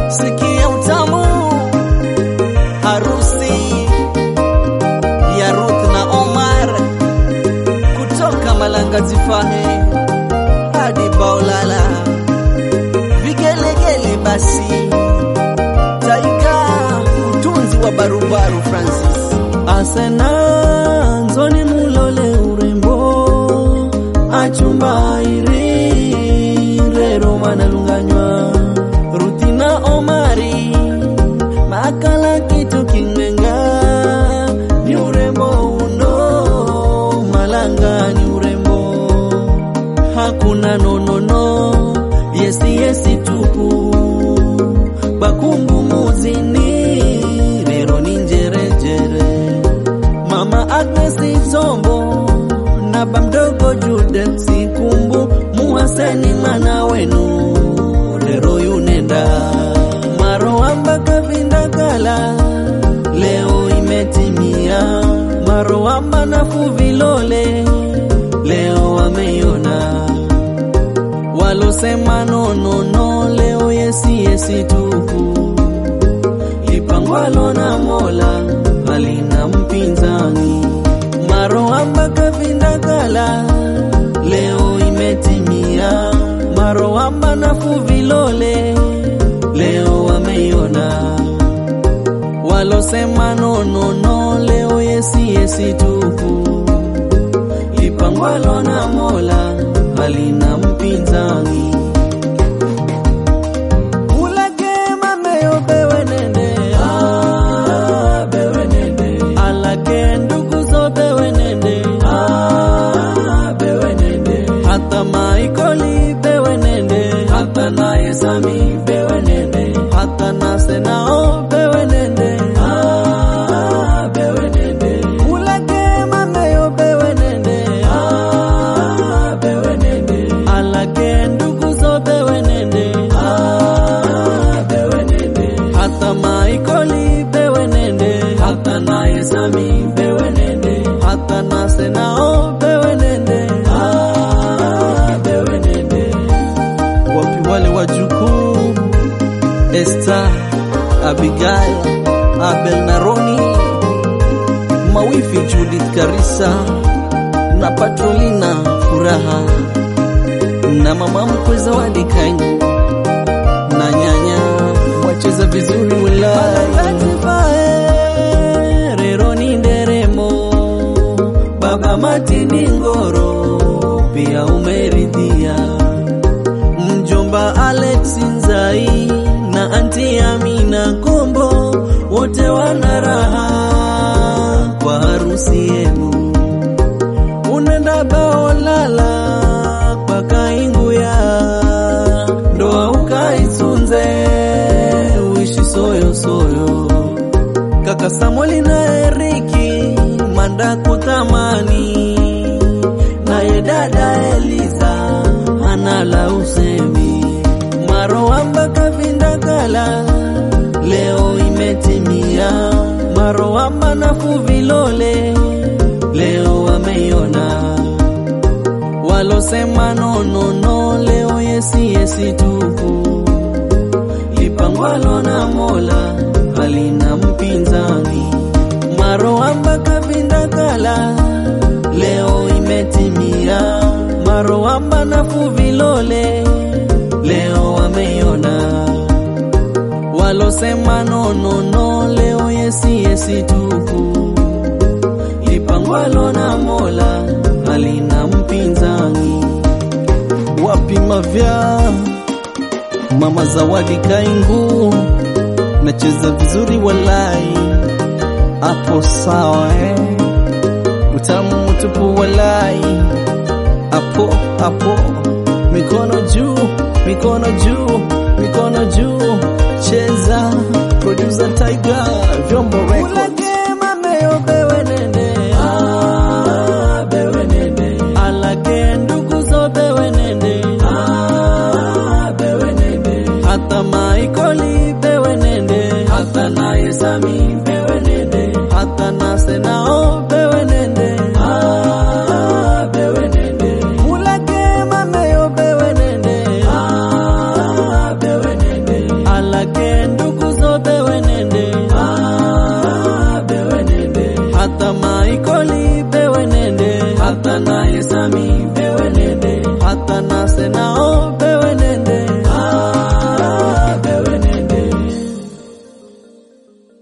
sikia utamu harusi ya Ruth na Omar kutoka Malanga Tifahe hadi Baolala, vigelegele basi, Taiga utunzi wa barubaru Francis Asena nzoni mulole urembo achumba iri rero manalunganywa Rutina Omari makala kitu kinenga ni urembo uno malanga ni urembo hakuna nonono yesi yesi tupu bakungu muzini rero ni njerejere mama Agnes Zombo na bamdogo Jude Sikumbu muhaseni mana wenu rero yunenda maroamba kavinda kala leo imetimia maroamba na fuvilole leo wameiona walosema nonono leo yesi yesi tupu lipangwalo na mola halina mpinzani maroamba kavinda kala leo imetimia maroamba na fuvilole leo wameiona walosema nonono leo yesi yesi tupu lipangwalo na mola halina mpinzani ulage mameyo bewe nende ah, bewe nende alage ndugu zo bewe nende ah, bewe nende hata maikoli bewe nende hata naye sami bewe nende hata nase nao bewe nende ah, bewe nende ulage mameyo bewe nende ah, bewe nende alage ndugu zo bewe nende ah, bewe nende hata maikoli bewe nende hata naye sami bewe nende hata nase nao bewe nende ah, bewe nende wapi wale wajukuu Esther, Abigail, Abel na Roni, mawifi Judith Karisa na Patrolina Furaha na mama mkwe Zawadi Kaingu na nyanya wacheza vizuri wilaya rero ni nderemo baba Matini Ngoro pia umeridhia mjomba Alex Nzai na anti Amina Kombo wote wana raha kwa harusi yenu. Unenda Baolala kwa kaingu ya ndoa ukaitunze uishi soyo soyo. Kaka Samueli na Eriki manda kutamani naye dada Eliza anala usemi maroamba kavinda kala leo imetimia maroamba na fuvilole leo wameiona walosema nonono leo yesi yesi tupu lipangwalo na mola halina mpinzani maroamba kavinda kala leo imetimia maroamba na fuvilole leo wameiona walosema nonono leo yesi yesi tupu lipangwalo na mola halina mpinzani wapima vya mama zawadi kaingu nacheza vizuri walai hapo sawa eh? utamu mtupu walai hapo hapo mikono juu mikono juu